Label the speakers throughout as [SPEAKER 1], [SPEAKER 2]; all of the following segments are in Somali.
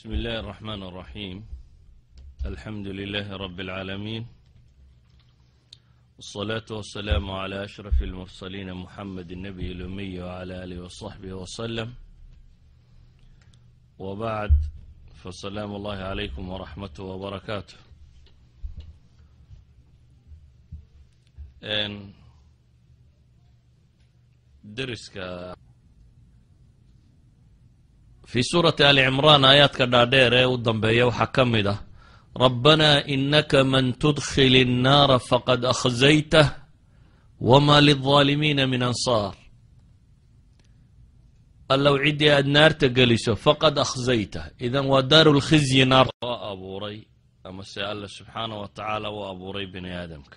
[SPEAKER 1] بسم الله الرحمن الرحيم الحمد لله رب العالمين والصلاة والسلام على أشرف المرسلين محمد النبي الأمي وعلى آله وصحبه وسلم وبعد فسلام الله عليكم ورحمته وبركاته n deriska fii suurati ali cimraan aayaadka dhaadheer ee u dambeeya waxaa ka mid ah rabbanaa inaka man tudkhil الnaara faqad akhzaytah wma lلظaalimiina min ansaar allow ciddii aada naarta geliso faqad akhzaytah idan waa daaru lkhizyi naar oo abuuray ama se alla subxaanah wa tacaala u abuuray bini aadamka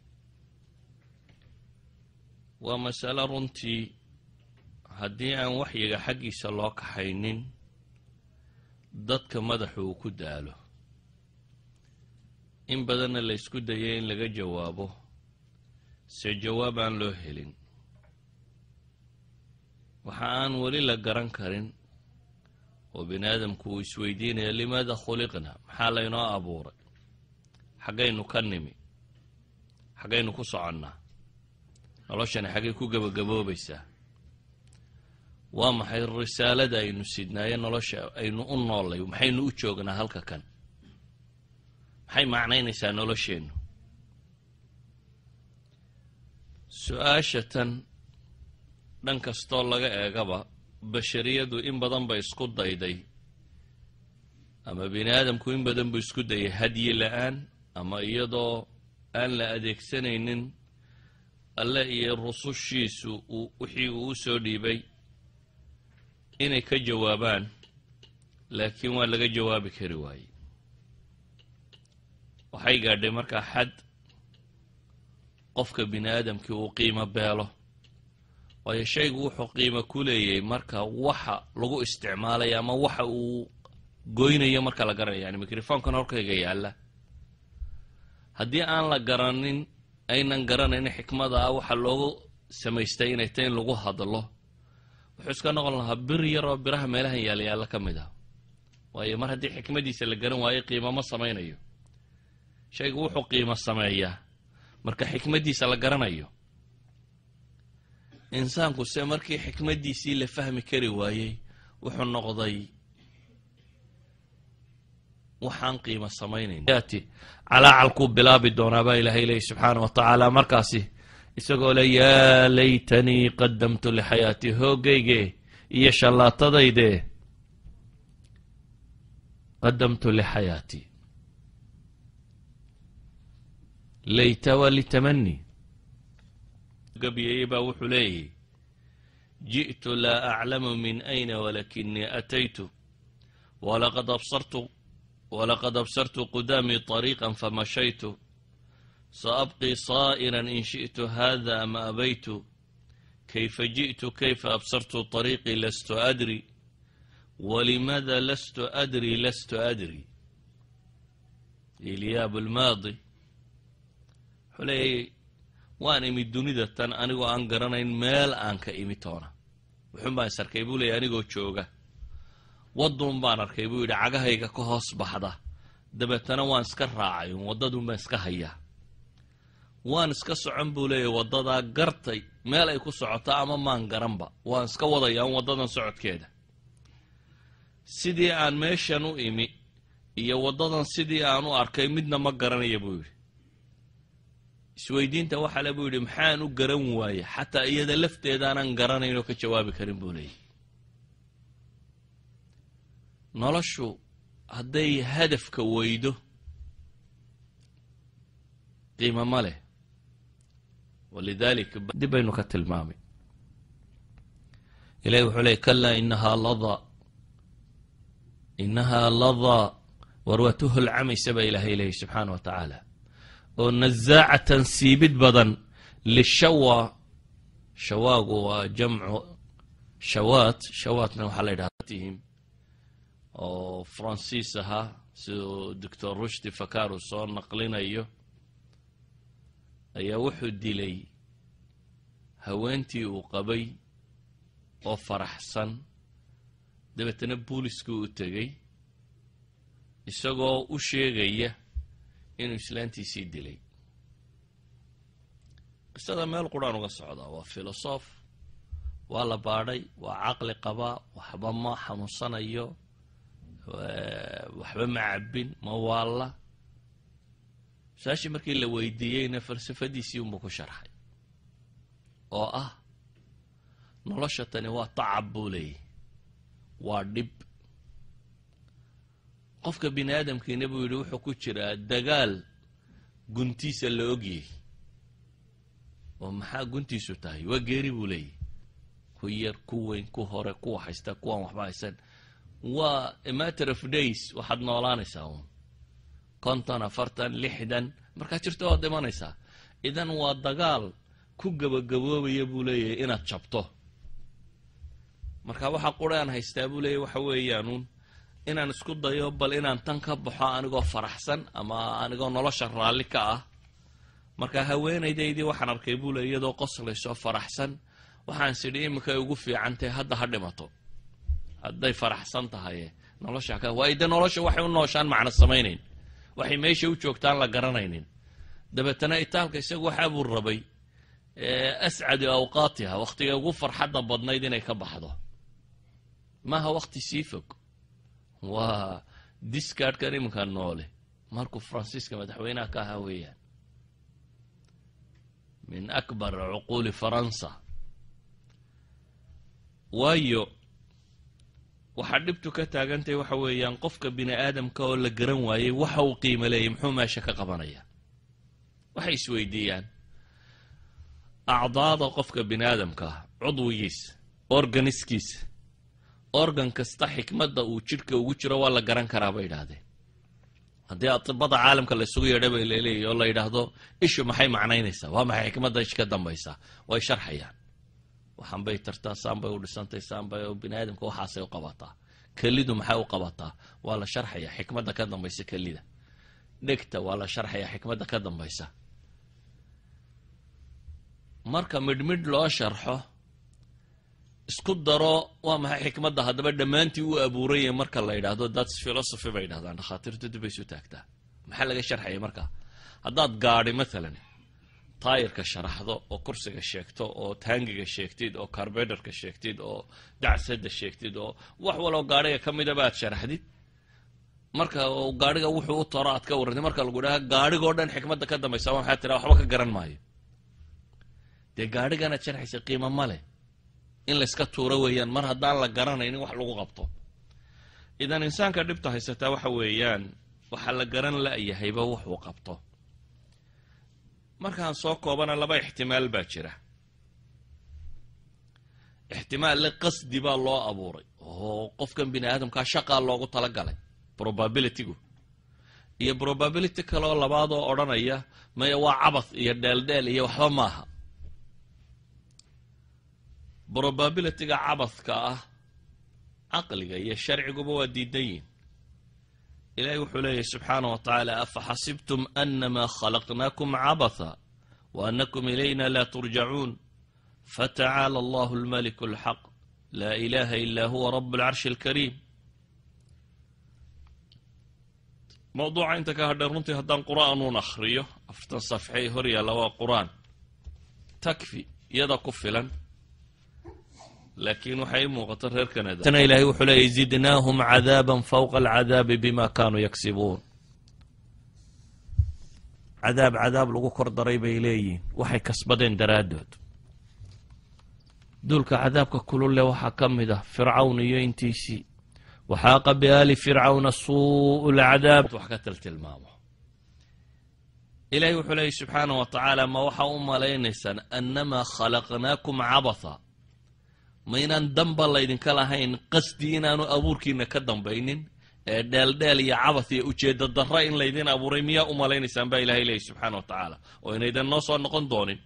[SPEAKER 1] waa masalo runtii haddii aan waxyiga xaggiisa loo kaxaynin dadka madaxu uu ku daalo in badanna la ysku dayay in laga jawaabo se jawaab aan loo helin waxa aan weli la garan karin oo bini aadamku uu isweydiinaya limaada khuliqna maxaa laynoo abuuray xaggaynu ka nimi xaggaynu ku soconnaa noloshani xaggay ku gebagaboobaysaa waa maxay risaalada aynu sidnaaye nolosha aynu u noollay maxaynu u joognaa halka kan maxay macnaynaysaa nolosheennu su-aasha tan dhan kastoo laga eegaba bashariyadu in badan bay isku dayday ama bini aadamku in badan buu isku dayay hadyi la-aan ama iyadoo aan la adeegsanaynin alle iyo rusushiisu uu wixii uu u soo dhiibay inay ka jawaabaan laakiin waa laga jawaabi kari waaye waxay gaadhay markaa xad qofka bini aadamkii uu qiimo beelo waayo shaygu wuxuu qiimo ku leeyahay marka waxa lagu isticmaalayo ama waxa uu goynayo marka la garanayo yani microfonkan horkayga yaalla haddii aan la garanin aynan garanayn xikmada ah waxa loogu samaystay inay tay in lagu hadlo wuxuu iska noqon lahaa bir yaroo biraha meelahan yaalla yaalla ka mid ah waayo mar haddii xikmadiisa la garan waayo qiimo ma samaynayo shaygu wuxuu qiimo sameeyaa marka xikmaddiisa la garanayo insaanku se markii xikmaddiisii la fahmi kari waayey wuxuu noqday waxaan qiimo samaynayn calaacalkuu bilaabi doonaa baa ilaahay leeyi subxaana wa tacaala markaasi isagoo le yaa laytanii qadamtu lixayaatii hoogayge iyo shallaatadayde qadamtu lixayaatii layta waa litamani gabyayey baa wuxuu leeyahy ji'tu laa aclamu min ayna walakinii ataytu walaqad absartu walaqad absartu qudaamii طariiqa famashaytu saabqii saa'ira in shiئtu hada ama abaytu kayfa jiئtu kayfa absartu طariiqii lastu adri walimaada lastu adri lastu adri ilyaab lmaadi wuxuu leeyay waan imid dunida tan anigoo aan garanayn meel aan ka imi toona wuxuun baan is arkay buu leeyay anigoo jooga wadduun baan arkay buu yidhi cagahayga ka hoos baxda dabeetana waan iska raacay un waddadun baan iska hayaa waan iska socon buu leeyahy waddadaa gartay meel ay ku socoto ama maan garanba waan iska wadayaa un waddadan socodkeeda sidii aan meeshan u imi iyo waddadan sidii aan u arkay midna ma garanaya buu yidhi isweydiinta waxaa le buu yidhi maxaan u garan waaye xataa iyada lafteedaanan garanayn oo ka jawaabi karin buu leeyahy noloshu hadday hadafka weydo qiimo ma leh walidaalika dib baynu ka tilmaamay ilahi wuxuu leey kalaa inahaa ladaa inahaa ladaa war waa tu holcamaysa baa ilaahay leeyahy subxaana wa tacaala oo nazaacatan siibid badan lishawa shawaagu waa jamcu shawaat shawaatna waxaa la yidhahdatihim oo faransiis ahaa siduu doctor rushdi fakar uu soo naqlinayo ayaa wuxuu dilay haweentii uu qabay oo faraxsan dabeetana booliskii u tegey isagoo u sheegaya inuu islaantiisii dilay qisada meel quraan uga socdaa waa filosof waa la baadhay waa caqli qabaa waxba ma xanuunsanayo waxba ma cabbin ma waalla su-aashii markii la weydiiyeyna falsafadiisii unbuu ku sharxay oo ah nolosha tani waa tacab buu leeyahy waa dhib qofka bini aadamkiina buu yidhi wuxuu ku jiraa dagaal guntiisa la ogyay oo maxaa guntiisu tahay waa geeri buu leeyahy ku yar ku weyn ku hore kuwa haysta kuwaan waxba haysan waa a matter of days waxaad noolaanaysaa uun konton afartan lixdan markaad jirto waad dhimanaysaa idan waa dagaal ku gabagaboobaya buu leeyahay inaad jabto marka waxa qura aan haystaa buu leeyahy waxa weeyaanuun inaan isku dayo bal inaan tan ka baxo anigoo faraxsan ama anigoo nolosha raalli ka ah marka haweenaydaydii waxaan arkay buu leey iyadoo qoslayso faraxsan waxaan sidhi iminkay ugu fiican tahay hadda ha dhimato hadday faraxsan tahay nolosha ka waayo dee nolosha waxay u nooshaan macno samaynayn waxay meesha u joogtaan la garanaynin dabeetana itaalka isagu waxaa buu rabay ascadu awqaatiha wakhtiga ugu farxadda badnayd inay ka baxdo maaha wakhti sii fog waa discardkan iminka noole markuu faransiiska madaxweynaha ka ahaa weeyaan min akbar cuquuli faransa waayo waxaa dhibtu ka taagantahay waxa weeyaan qofka bini aadamka oo la garan waayey waxa uu qiimo leeyay muxuu meesha ka qabanaya waxay isweydiiyaan acdaada qofka bini aadamka ah cudwigiisa organiskiisa organ kasta xikmadda uu jidhka ugu jiro waa la garan karaa bay yidhaahdeen haddii atibada caalamka la isugu yeedha bay laleeyahy oo la yidhaahdo ishu maxay macnaynaysaa waa maxay xikmadda ish ka dambaysaa way sharxayaan waxaan bay tartaa saan bay u dhisantay saan bay bini aadamka waxaasay u qabataa kelidu maxay u qabataa waa la sharxaya xikmadda ka dambaysa kelida dhegta waa la sharxaya xikmadda ka dambaysa marka midhmidh loo sharxo isku daro waa maxay xikmadda haddaba dhammaantii u abuuraya marka la yidhaahdo thats philosophy bay yidhahdaan dhakhaatiirtu dib bay isu taagtaa maxaa laga sharxaya marka haddaad gaadhi maalan taayirka sharaxdo oo kursiga sheegto oo taangiga sheegtid oo carbedarka sheegtid oo dacsada sheegtid oo wax waloo gaadhiga ka midaba aad sharaxdid marka gaadhiga wuxuu u toro aad ka warrantid marka lagu dhaha gaadhigoo dhan xikmadda ka dambaysa waxaa tiraa waxba ka garan maayo dee gaadhiganaad sharxaysa qiimo ma leh in layska tuuro weeyaan mar haddaan la garanaynin wax lagu qabto idan insaanka dhibta haysataa waxa weeyaan waxaa la garan la-yahayba wuxuu qabto markaan soo koobana laba ixtimaal baa jira ixtimaal le qasdi baa loo abuuray oo qofkan bini aadamkaa shaqaa loogu talagalay probabilitygu iyo probability kaleoo labaadoo odhanaya maya waa cabath iyo dheeldheel iyo waxba maaha probabilityga cabadka ah caqliga iyo sharciguba waa diidan yihin ilahi wuxuu leeyahy subxaanah wa tacaala afa xasibtum anama khalaqnaakum cabatha wa anakum ilayna la turjacuun fatacaala allahu almaliku alxaq laa ilaha ila huwa rab alcarshi alkariim mawduuca inta ka hadheen runtii haddaan qur-aanuun akhriyo afartan safxey hor yaalla waa qur-aan takfi iyada ku filan laakiin waxay muuqato reer kanada tana ilaahay wuxuu leeyay zidnaahum cadaaban fawqa alcadaabi bima kaanuu yaksibuun cadaab cadaab lagu kor daray bay leeyihiin waxay kasbadeen daraaddood duulka cadaabka kululle waxaa ka mid ah fircawn iyo intiisii waxaaqa biaali fircawna suu'u lcadaab wax ka tiltilmaamo ilahay wuxuu leeyay subxaanah wa tacaala ma waxaa u malaynaysaan annamaa khalaqnaakum cabatha ma inaan danba laydinka lahayn qasdi inaanu abuurkiina ka dambaynin ee dheeldheel iyo cabath iyo ujeedda darra in laydin abuuray miyaa u malaynaysaan baa ilahay leeyay subxaana wa tacaala oo inaydan noo soo noqon doonin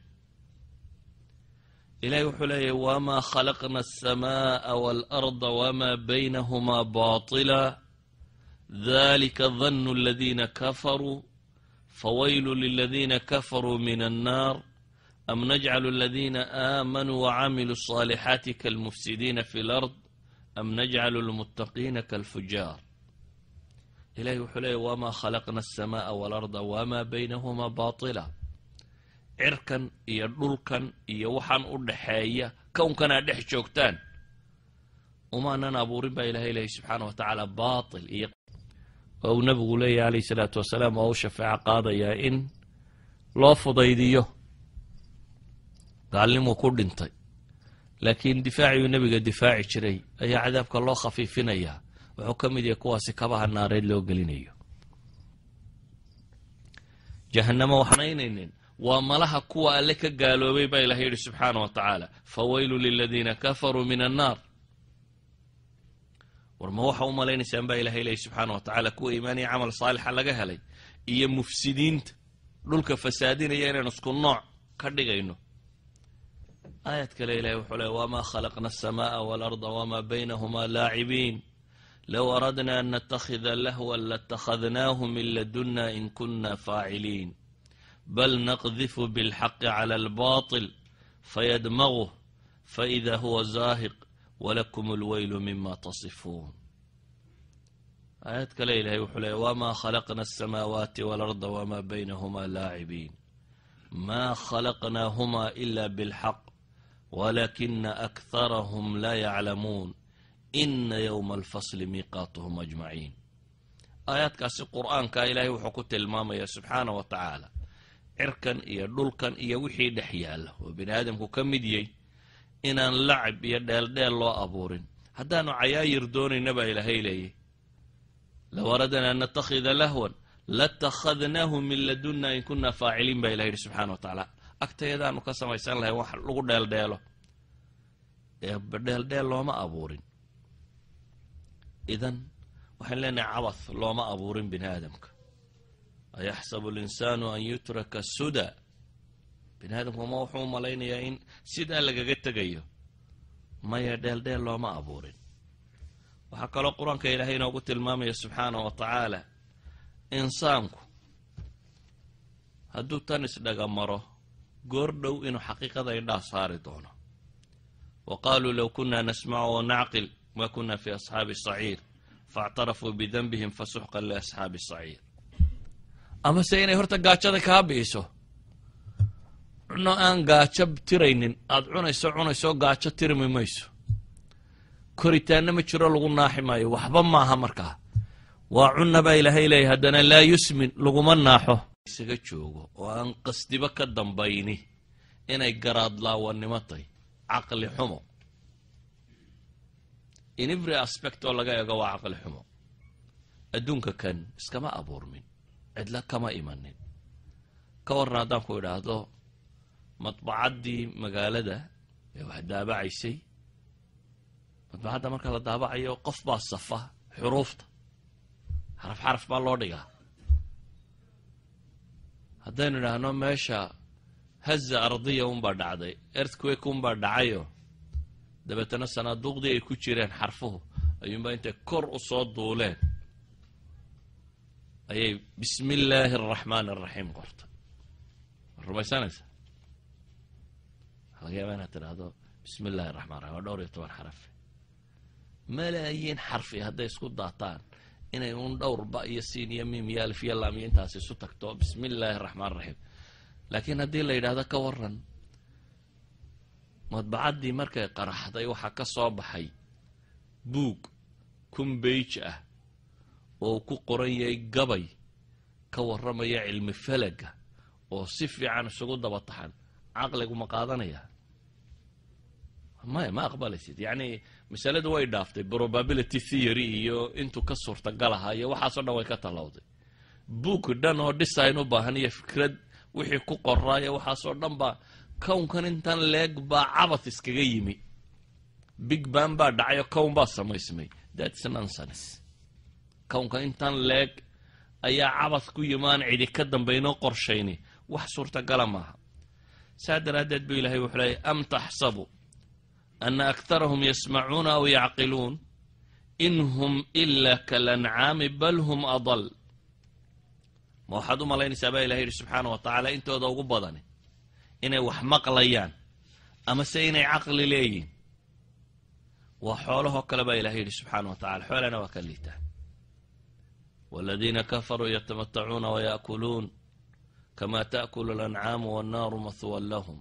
[SPEAKER 1] ilahay wuxuu leeyahy wamaa khalaqna alsamaaa waalarda wamaa baynahumaa baatila dalika danu aladiina kafaruu fawaylu liladiina kafaruu min annaar am najcalu aladiina aamanuu wacamiluu الصaalixaati kalmufsidiina fi اlard am najcalu اlmuttaqiina kalfujaar ilahay wuxuu leeyay wamaa khalaqna alsamaaa waalarda wamaa baynahumaa baatila cirkan iyo dhulkan iyo waxaan u dhaxeeya kownkan aad dhex joogtaan umaanan abuurin baa ilahay leeyay subxaana wa tacaala baatil iyo oo uu nabigu leeyahy alayh salaatu wasalaam oo u shafeeco qaadayaa in loo fudaydiyo gaalnimuu ku dhintay laakiin difaaciyuu nebiga difaaci jiray ayaa cadaabka loo khafiifinayaa wuxuu ka mid yahay kuwaasi kabaha naareed loo gelinayo jahannamo waxnaynaynin waa malaha kuwa alle ka gaaloobay baa ilahay yidhi subxaana wa tacaala fawaylu liladiina kafaruu min annaar war ma waxa u malaynaysaan baa ilahay leeyay subxaana wa tacaala kuwa iimaaniya camal saalixa laga helay iyo mufsidiinta dhulka fasaadinaya inaynu isku nooc ka dhigayno aayad kale ilahay wuxuu leey wamaa khalaqna alsamaaa waalarda wamaa baynahuma laacibiin low aradna an nattakhida lahwan latakhadnaahu min laduna in kuna faaciliin bal naqdifu bilxaqi cala albaطil fayadmaguh faida huwa zaahiq wlakum اlweylu mima tasifuun aayad kale ilahay wuxuu leey wma khalaqna الsamaawaati wاlarda wma baynahuma laacibiin ma khalaqnaahuma ila bاlxaq walakina akharahum la yaclamuun ina ywma alfasli miiqaatuhum ajmaciin aayaadkaasi qur'aanka ilahay wuxuu ku tilmaamaya subxaana wa tacaala cirkan iyo dhulkan iyo wixii dhex yaalla oo bini aadamku ka mid yahy inaan lacab iyo dheeldheel loo abuurin haddaanu cayaayir doonayna baa ilaahay leeyay low aradna an nattakhida lahwan latakhadnaahu min laduna in kuna faaciliin baa ilaha yidhi subxana wa tacaala agtayadaanu ka samaysan lahay wax lagu dheeldheelo ee dheeldheel looma abuurin idan waxaan leenahay cabath looma abuurin bini aadamka ayaxsabu linsaanu an yutraka suda bini aadamku ma wuxuu u malaynayaa in sidaa lagaga tegayo maya dheeldheel looma abuurin waxaa kaloo qur-aanka ilaahay inoogu tilmaamaya subxaana wa tacaala insaanku hadduu tan isdhaga maro goor dhow inuu xaqiiqada indhaa saari doono wa qaaluu low kuna nasmacu wa nacqil ma kuna fi asxaabi saciir faاctarafuu bidanbihim fasuxqan liasxaabi saciir amase inay horta gaajada kaa bi'iso cuno aan gaajo tiraynin aada cunayso cunayso gaajo tirmi mayso koritaanna ma jiro lagu naaxi maayo waxba maaha markaa waa cunna baa ilaahay leeyahy haddana laa yusmin laguma naaxo isaga joogo oo aan qasdiba ka dambayni inay garaadlaawanimo tahy caqli xumo in every aspect oo laga eego waa caqli xumo adduunka kan iskama abuurmin cidla kama imanin ka warran haddaan ku idhaahdo madbacaddii magaalada ee wax daabacaysay madbacadda marka la daabacayo qof baa safa xuruufta xaraf xaraf baa loo dhigaa haddaynu idhaahno meesha haza ardiya unbaa dhacday earthquake unbaa dhacayo dabeetana sanaaduuqdii ay ku jireen xarfuhu ayuunbaa intay kor u soo duuleen ayay bismi illaahi araxmaan araxiim qortay ma rumaysanaysa waxa laga yaaba inaad tidhaahdo bismi illahi araxman raxim waa dhowr iyo toban xarafe malaayiin xarfi hadday isku daataan inay un dhowr ba iyo siin iyo miim iyo alif iyo laam iyo intaas isu tagto bismi illaahi araxmaan raxiim laakiin haddii la yidhahdo ka waran madbacaddii markay qaraxday waxaa ka soo baxay buug kumbeij ah oo ku qoran yahay gabay ka warramaya cilmi falaga oo si fiican isugu daba taxan caqligu ma qaadanaya maya ma aqbalaysid yacni masaladu way dhaaftay probability theory iyo intuu ka suurtagalaha iyo waxaasoo dhan way ka tallowday book dhan oo design u baahan iyo fikrad wixii ku qoraayo waxaasoo dhan baa kownkan intan leeg baa cabath iskaga yimi big ban baa dhacayo kown baa samaysmay thats nonsense kownkan intan leeg ayaa cabath ku yimaan cidi ka dambaynoo qorshayni wax suurtagala maaha saa daraaddeed buu ilahay wuxuu leeyay am taxsabu ana aktarahum yasmacuuna aw yacqiluun in hum ila kalancaami bal hum adal ma waxaad u malaynaysaa baa ilahay yidhi subxaana wa tacaala intooda ugu badani inay wax maqlayaan amase inay caqli leeyihin waa xoolahoo kale baa ilahay yidhi subxaana wa tacala xoolana waa ka liitaa waladiina kafaruu yatamatacuuna wayaakuluun kama taakulu alancaamu wannaaru mahwan lahum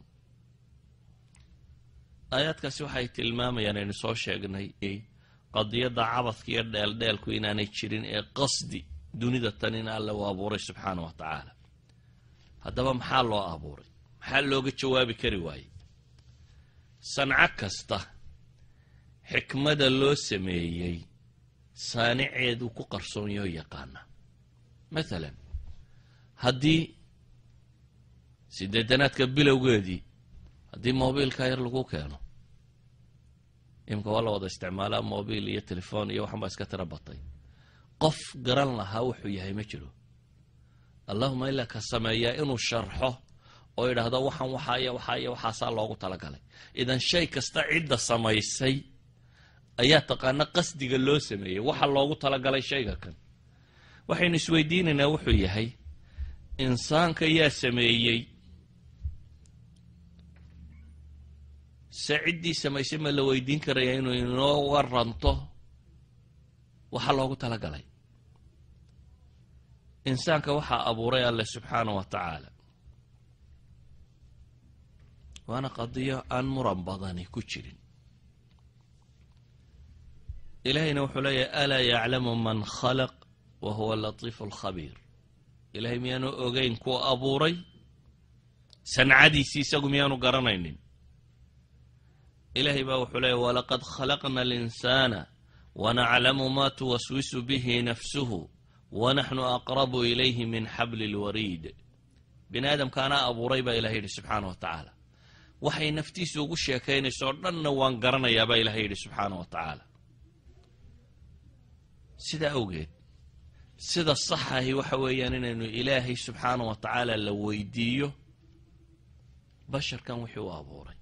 [SPEAKER 1] aayaadkaasi waxay tilmaamayaan aynu soo sheegnay qadiyadda cabadka iyo dheeldheelku inaanay jirin ee qasdi dunida tan in alle u abuuray subxaana wa tacaala haddaba maxaa loo abuuray maxaa looga jawaabi kari waayey sanco kasta xikmada loo sameeyey saaniceedu ku qarsoonyao yaqaana mathalan haddii sideetanaadka bilowgeedii haddii mobiilka yar lagu keeno imika waa la wada isticmaalaa mobiil iyo telefon iyo waxan baa iska tira batay qof garan lahaa wuxuu yahay ma jiro allahuma ilaa ka sameeyaa inuu sharxo oo yidhaahdo waxaan waxaaya waxaaya waxaasaa loogu talagalay idan shay kasta cidda samaysay ayaa taqaana qasdiga loo sameeyey waxa loogu talagalay shayga kan waxaynu isweydiinaynaa wuxuu yahay insaanka yaa sameeyey se ciddii samaysay ma la weydiin karaya inuu inoo waranto waxa loogu talagalay insaanka waxaa abuuray alle subxaana wa tacaala waana qadiyo aan muran badani ku jirin ilaahayna wuxuu leeyahay alaa yaclamu man khalaq wa huwa latiifu alkhabiir ilahay miyaanu ogeyn kuwa abuuray sancadiisii isagu miyaanu garanaynin ilahay baa wuxuu leeyahy walaqad khalaqna alinsaana wanaclamu ma tuwaswisu bihi nafsuhu wanaxnu aqrabu ilayhi min xabli lwariid bini aadamkaanaa abuuray baa ilahay yidhi subxaana wa tacaala waxay naftiisa ugu sheekaynaysoo dhanna waan garanayaa baa ilahay yidhi subxaana wa tacaala sidaa awgeed sida saxahi waxa weeyaan inaynu ilaahay subxaana wa tacaala la weydiiyo basharkan wixii u abuuray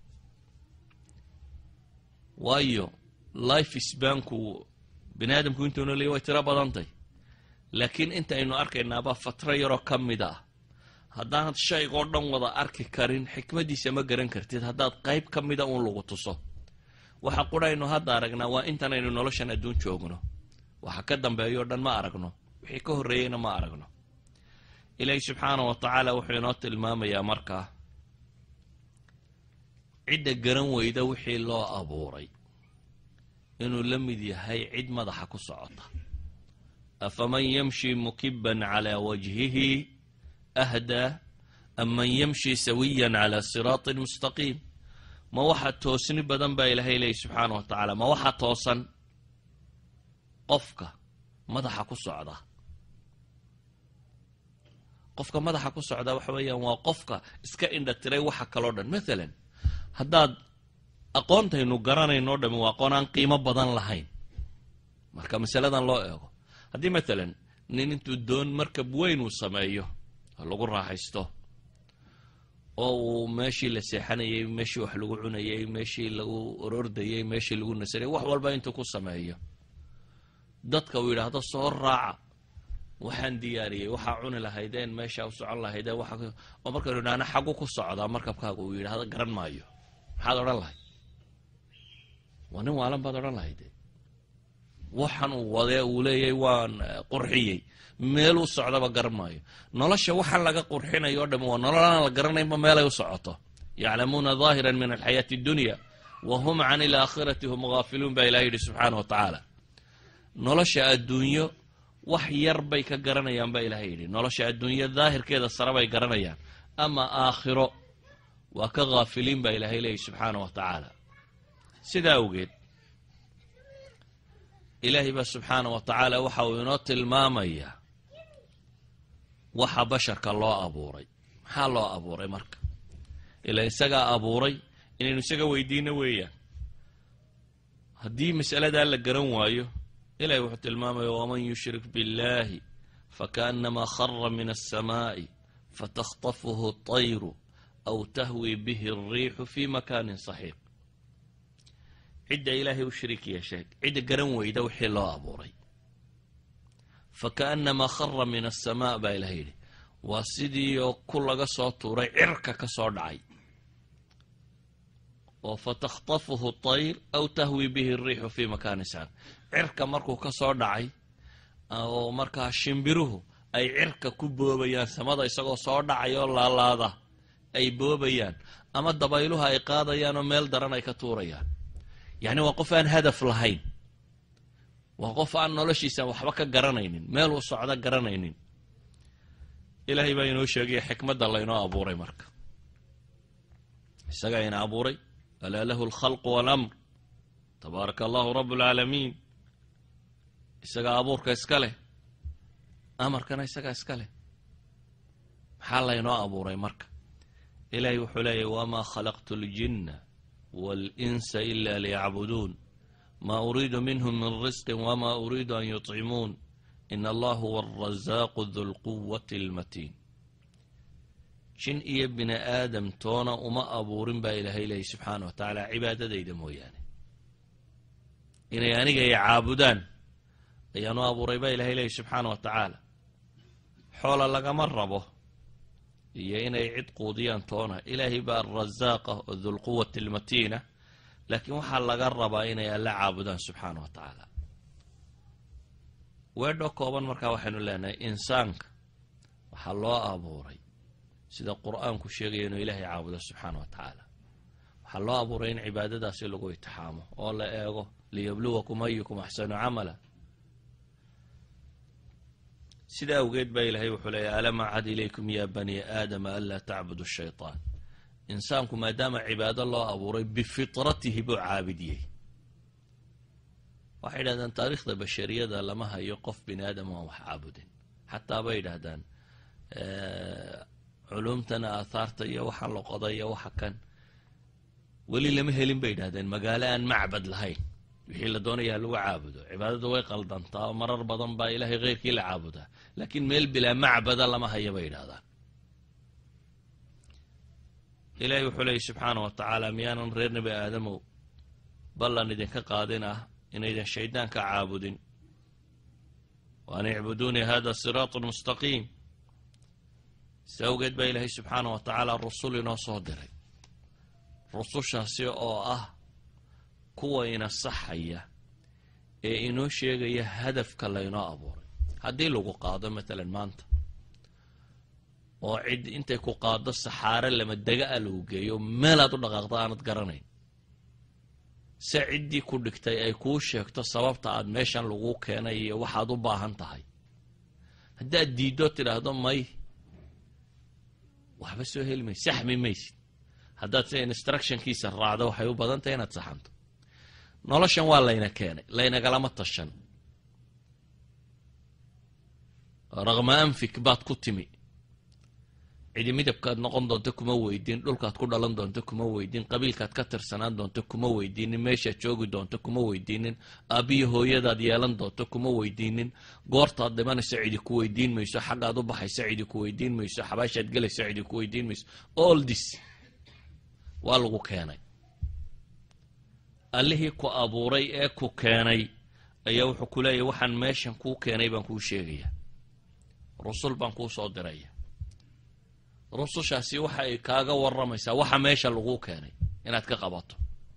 [SPEAKER 1] waayo life sbanku bini aadamku intuuna leey way tiro badantay laakiin intaynu arkaynaaba fatro yaroo ka mid ah haddaanad shaygoo dhan wada arki karin xikmaddiisa ma garan kartid haddaad qayb ka mida uun lagu tuso waxa quraynu hadda aragnaa waa intanaynu noloshan adduun joogno waxa ka dambeeyo o dhan ma aragno wixii ka horreeyeyna ma aragno ilaahi subxaana wa tacaala wuxuu inoo tilmaamayaa markaa cidda garan weyda wixii loo abuuray inuu la mid yahay cid madaxa ku socota afaman yamshi mukiban calaa wajhihi ahdaa am man yamshi sawiyan calaa siraatin mustaqiim ma waxa toosni badan baa ilaahay leeyahy subxaana wa tacaala ma waxa toosan qofka madaxa ku socda qofka madaxa ku socda waxa weeyaan waa qofka iska indha tiray waxa kaloo dhan mathalan haddaad aqoontaynu garanayno o dhami waa aqoon aan qiimo badan lahayn marka masaladan loo eego haddii mathalan nin intuu doon markab weyn uu sameeyo lagu raaxaysto oo uu meeshii la seexanayay meeshii wax lagu cunayay meeshii lagu orordayay meeshii lagu nasanayay wax walba intuu ku sameeyo dadka uu yidhaahdo soo raaca waxaan diyaariyey waxaa cuni lahaydeen meesha u socon lahaydeen oo markaynu idhahna xagu ku socdaa markabkaaga uu yidhahdo garan maayo maxaad odhan lahayd waa nin waalan baad odhan lahayde waxan uu wadee uu leeyahay waan qurxiyey meel u socdaba garan maayo nolosha waxaan laga qurxinayo o dham waa nolol aan la garanaynba meelay u socoto yaclamuuna daahiran min alxayaati addunya wa hum can ilaakhirati hum gaafiluun baa ilaha yidhi subxaana wa tacaala nolosha adduunyo wax yar bay ka garanayaan baa ilahay yidhi nolosha adduunyo daahirkeeda sare bay garanayaan ama aakhiro waa ka haafiliin baa ilaahay leeyahy subxaana wa tacaala sidaa awgeed ilaahay baa subxaana wa tacaala waxa uu inoo tilmaamayaa waxa basharka loo abuuray maxaa loo abuuray marka ilaa isagaa abuuray inaynu isaga weydiino weeyaan haddii masaladaa la garan waayo ilahay wuxuu tilmaamaya waman yushrik biاllahi fakaأnamaa khara min الsamaaءi fatakطafuhu طayru aw tahwi bihi الriixu fi makaanin صaxiiq cidda ilaahay u shariik yeeshay cidda garan weyda wixii loo abuuray fakaأnamaa khara min الsamaa baa ilahay yidhi waa sidiioo ku laga soo tuuray cirka ka soo dhacay oo fatakطafuhu طayr aw tahwi bihi الriixu fi makaanin saxiiq cirka markuu ka soo dhacay oo markaa shimbiruhu ay cirka ku boobayaan samada isagoo soo dhacaya oo laalaada ay boobayaan ama dabayluhu ay qaadayaan oo meel daran ay ka tuurayaan yacni waa qof aan hadaf lahayn waa qof aan noloshiisa waxba ka garanaynin meel uu socdo garanaynin ilaahay baa inoo sheegaya xikmadda laynoo abuuray marka isagaa ina abuuray alaa lahu alkhalqu waalamr tabaaraka allahu rabb alcaalamiin isagaa abuurka iska leh amarkana isagaa iska leh maxaa laynoo abuuray marka ilaahay wuxuu leeyahy wamaa khalaqtu اljinna waalinsa ila liyacbuduun ma uriidu minhm min risqi wma uriidu an yuطcimuun in allah huwa alrazaaqu du lquwati almatiin jin iyo bini aadam toona uma abuurin baa ilaahay leeyay subxaana wa tacaala cibaadadayda mooyaane inay aniga ay caabudaan ayaanu abuuray baa ilahay leeyay subxaana wa tacaala xoola lagama rabo iyo inay cid quudiyaan toona ilaahay baa alrazaaqa oo dulquwati almatiina laakiin waxaa laga rabaa inay alla caabudaan subxaana wa tacaala weedho kooban markaa waxaynu leenahay insaanka waxaa loo abuuray sida qur-aanku sheegaya inuu ilaahay caabudo subxaana wa tacaala waxaa loo abuuray in cibaadadaasi lagu itixaamo oo la eego liyabluwakum ayukum axsanu camala sida awgeed baa ilaahay wuxuu leeyahy alam acad ilaykum ya bani aadama anlaa tacbudu shayطaan insaanku maadaama cibaado loo abuuray bifitratihi buu caabidiyey waxay yidhahdaan taariikhda bashariyada lama hayo qof bini aadam aan wax caabudin xataa bay yidhaahdaan culumtana aathaarta iyo waxaan la qoday iyo waxa kan weli lama helin bay yidhahdeen magaalo aan macbad lahayn wixii la doonayaa lagu caabudo cibaadadu way qaldantaa oo marar badan baa ilaahay kheyrkii la caabudaa laakiin meel bilaa macbada lama haya bay yidhahdaan ilaahay wuxuu leeyay subxaana wa tacaala miyaanan reer nebi aadamow ballan idinka qaadin ah inaydan shaydaanka caabudin wa an icbuduunii hada siraatun mustaqiim si awgeed baa ilaahay subxaana wa tacaala rusul inoo soo diray rusushaasi oo ah kuwa ina saxaya ee inoo sheegaya hadafka laynoo abuuray haddii lagu qaado matalan maanta oo cid intay ku qaado saxaare lama dega a lagu geeyo meelaad u dhaqaaqda aanad garanayn se ciddii ku dhigtay ay kuu sheegto sababta aad meeshan laguu keenay iyo waxaad u baahan tahay haddaad diiddo tidhaahdo may waxba soo heli maysid saxmi maysid haddaad se instructionkiisa raacdo waxay u badan tahay inaad saxanto noloshan waa layna keenay laynagalama tashan raqma anfik baad ku timi cidi midabkaad noqon doonto kuma weydiin dhulkaad ku dhalan doonto kuma weydiin qabiilkaad ka tirsanaan doonto kuma weydiinin meeshaad joogi doonto kuma weydiinin aabbiyo hooyadaad yeelan doonto kuma weydiinin goortaad dhimanayso cidi ku weydiin mayso xaggaad u baxayso cidi ku weydiin mayso xabaashaad gelayso cidi ku weydiin mayso all this waa lagu keenay allihii ku abuuray ee ku keenay ayaa wuxuu ku leeyahy waxaan meeshan kuu keenay baan kuu sheegaya rusul baan kuu soo diraya rusushaasi waxa ay kaaga waramaysaa waxa meesha laguu keenay inaad ka qabato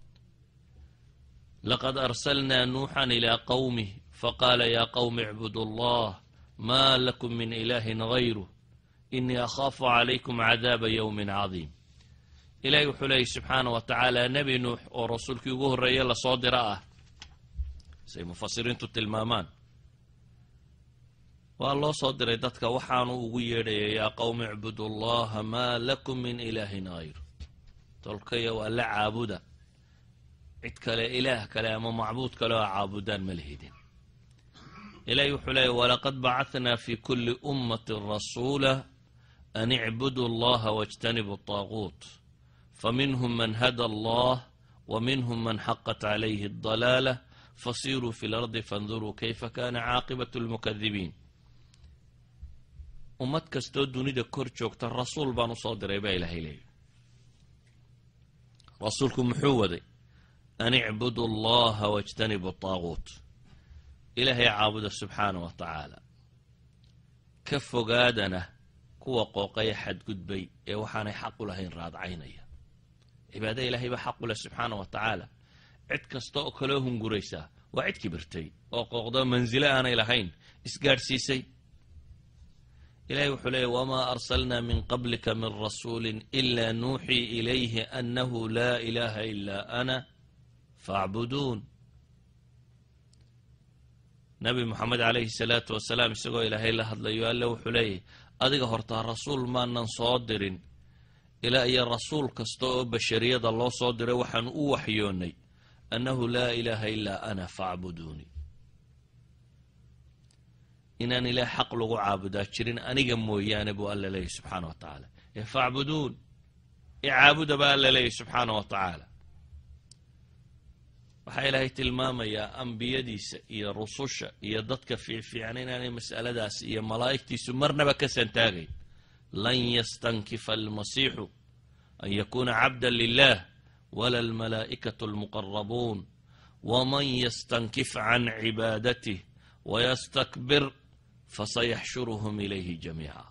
[SPEAKER 1] laqad arsalnaa nuuxan ilaa qawmih faqaala yaa qawmi icbudu allah ma lakum min ilaahin gayruh inii akhaafu calaykum cadaaba yowmin cadiim ilaahay wuxuu leeyay subxaana wa tacaala nebi nuux oo rasuulkii ugu horreeye lasoo dira ah say mufasiriintu tilmaamaan waa loo soo diray dadka waxaanu ugu yeedhaya yaa qowmi icbudu allaha maa lakum min ilaahin hayr tolkaya waa la caabuda cid kale ilaah kale ama macbuud kale oo caabudaan ma lihidin ilahi wuxuu leeyay walaqad bacahnaa fi kuli ummati rasuula an icbudu allaha wاjtanibu الطaaguut faminhm man hada allah wminhm man xaqat calayhi الضalaalah fasiruu fi اlardi faاnduruu kayfa kana caaqibaة اlmukadibiin ummad kastoo dunida kor joogta rasuul baan usoo diray baa ilaahay leeyahy rasuulku muxuu waday an icbudu allaha wاjtanibu الطaaguut ilaahay caabuda subxaana wa tacaala ka fogaadana kuwa qooqaya xadgudbay ee waxaanay xaq u lahayn raadcaynaya cibaada ilaahay baa xaq u leh subxaana wa tacaala cid kasta oo kaloo hunguraysaa waa cid kibirtay oo qooqdo mansilo aanay lahayn isgaadhsiisay ilahay wuxuu leeyay wamaa arsalnaa min qablika min rasuuli ila nuuxii ilayhi annahu laa ilaha ilaa ana faacbuduun nabi moxamed calayhi salaatu wasalaam isagoo ilaahay la hadlayo alle wuxuu leeyahy adiga hortaa rasuul maanan soo dirin ilaa iyo rasuul kasta oo bashariyada loo soo diray waxaan u waxyoonnay annahu laa ilaaha ilaa ana faacbuduuni inaan ilaah xaq lagu caabudaa jirin aniga mooyaane buu alla leeyahy subxaana wa tacaala ee faacbuduun icaabuda baa alla leeyahy subxaana wa tacaala waxaa ilaahay tilmaamayaa ambiyadiisa iyo rususha iyo dadka fiicfiican inaanay mas'aladaas iyo malaa'igtiisu marnaba ka santaagayn lan yastankifa almasiixu an yakuuna cabda lilah wala almalaa'ikatu almuqarabuun waman yastankif can cibaadatih wayastakbir fasayaxshuruhum ilayhi jamiica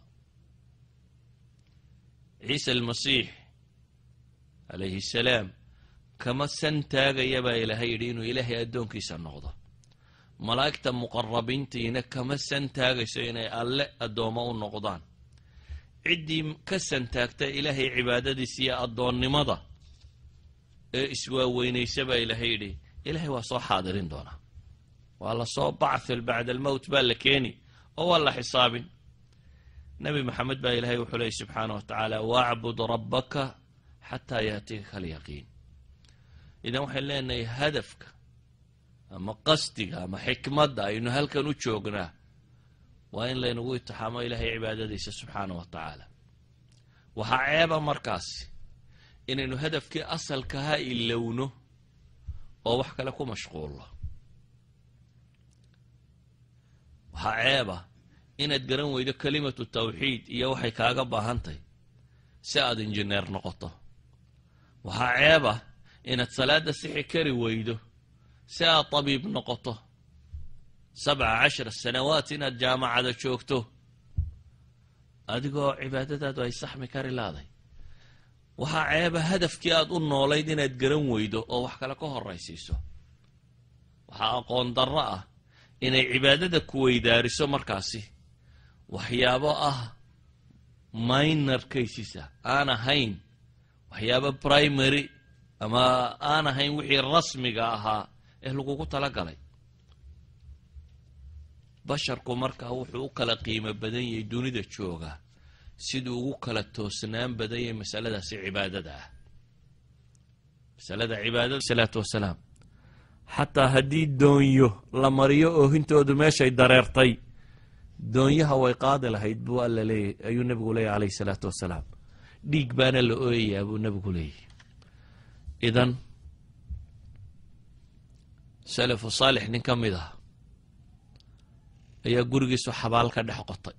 [SPEAKER 1] ciisa almasiix calayhi salaam kama san taagaya baa ilaahay yidhi inuu ilaahay addoonkiisa noqdo malaa'igta muqarabiintiina kama san taagayso inay alle addoommo u noqdaan ciddii ka santaagta ilaahay cibaadadiisa iyo addoonnimada ee iswaaweynaysa baa ilaahay yidhi ilaahay waa soo xaadirin doonaa waa la soo bacthil bacda almowt baa la keeni oo waa la xisaabin nebi maxamed baa ilaahay wuxuu leeyay subxaana wa tacaala wacbud rabbaka xataa yaatiika alyaqiin idan waxayn leenahay hadafka ama qasdiga ama xikmadda aynu halkan u joognaa waa in laynagu itixaamo ilaahay cibaadadiisa subxaana wa tacaala waxaa ceeba markaasi inaynu hadafkii asalkaha ilowno oo wax kale ku mashquulno waxaa ceeba inaad garan weydo kelimatu tawxiid iyo waxay kaaga baahantahy si aad injineer noqoto waxaa ceeba inaad salaadda sixi kari weydo si aad tabiib noqoto sabca cashara sanawaat inaad jaamacada joogto adigoo cibaadadaadu ay saxmi kari laaday waxaa ceeba hadafkii aad u noolayd inaad garan weydo oo wax kale ka horaysiiso waxaa aqoon darro ah inay cibaadada ku weydaariso markaasi waxyaabo ah minor casesa aan ahayn waxyaabo primary ama aan ahayn wixii rasmiga ahaa ee lagugu tala galay basharku markaa wuxuu u kala qiimo badan yahay dunida jooga siduu ugu kala toosnaan badan yahay masaladaasi cibaadada ah masalada cibaadada salaatu wasalaam xataa haddii doonyo la mariyo oohintoodu meeshay dareertay doonyaha way qaadi lahayd buu alla leeyahy ayuu nebigu leeyahy calayhi salaatu wasalaam dhiig baana la ooyayaa buu nebigu leeyahy idan salafu saalix nin ka mid ah ayaa gurigiisu xabaal ka dhex qotay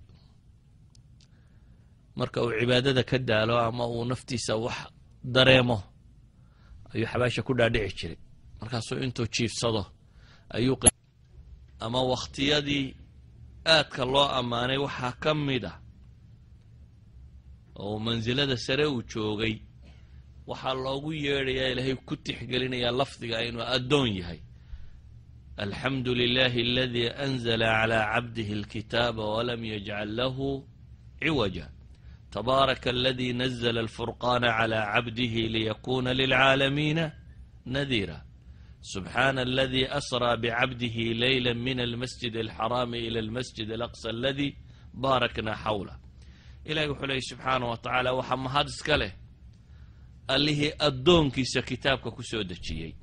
[SPEAKER 1] marka uu cibaadada ka daalo ama uu naftiisa wax dareemo ayuu xabaasha ku dhaadhici jiray markaasuu intuu jiifsado ayuu ama wakhtiyadii aadka loo ammaanay waxaa ka mid a oo mansilada sare uu joogay waxaa loogu yeedhayaa ilaahay ku tixgelinayaa lafdiga inuu addoon yahay alxamdu lilahi aladii anzla clى cabdihi اlkitaaba walam yajcal lahu ciwaja tabaaraka aladi nazla alfurqana clى cabdihi liyakuna lilcaalamiina nadira subxaana aladi asraa bcabdihi leyla min almasjid alxaraami ila almasjid alaqsa aladi baarakna xawlah ilahi wuxuu leeyay subxaana wa tacaala waxaa mahad iska leh allihii addoonkiisa kitaabka ku soo dejiyey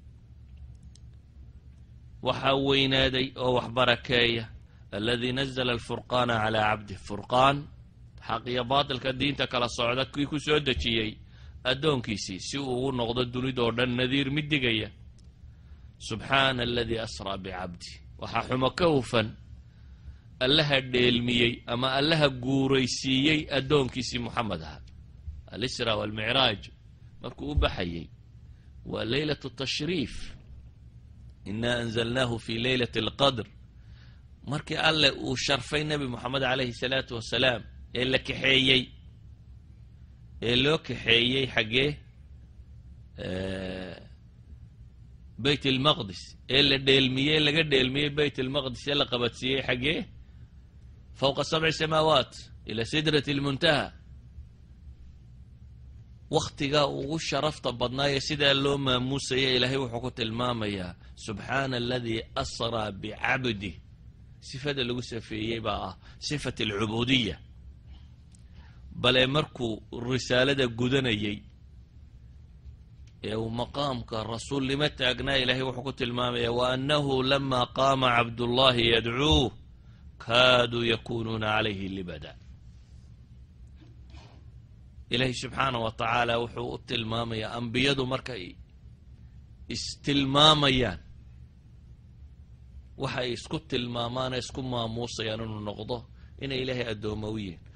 [SPEAKER 1] waxaa weynaaday oo wax barakeeya aladii nazla alfurqaana calaa cabdih furqaan xaq iyo baatilka diinta kala socda kii ku soo dejiyey addoonkiisii si uu ugu noqdo dunidoo dhan nadiir mid digaya subxaana aladii asraa bicabdi waxaa xumo ka hufan allaha dheelmiyey ama allaha guuraysiiyey addoonkiisii moxamed aha alisra walmicraaj markuu u baxayey waa leylat tashriif ina anzalnaahu fi leylati alqadr markii alle uu sharfay nebi moxamed calayhi salaatu wasalaam ee la kaxeeyey ee loo kaxeeyey xaggee bayt almaqdis ee la dheelmiyey laga dheelmiyey bayt almaqdis ee la qabadsiiyey xaggee fowqa sabci samaawaat ila sidrati almuntaha wakhtigaa ugu sharafta badnaaye sidaa loo maamuusaya ilaahay wuxuu ku tilmaamayaa subxaana aladii asraa bicabdih sifada lagu safeeyey baa ah sifat alcubuudiya bale markuu risaalada gudanayey ee uu maqaamka rasuulnimo taagnaa ilaahay wuxuu ku tilmaamaya wa annahu lama qaama cabdullahi yadcuuh kaaduu yakunuuna calayhi libada ilaahay subxaana wa tacaala wuxuu u tilmaamayaa ambiyadu markay istilmaamayaan waxay isku tilmaamaan ee isku maamuusayaan inuu noqdo inay ilaahay addooma u yihin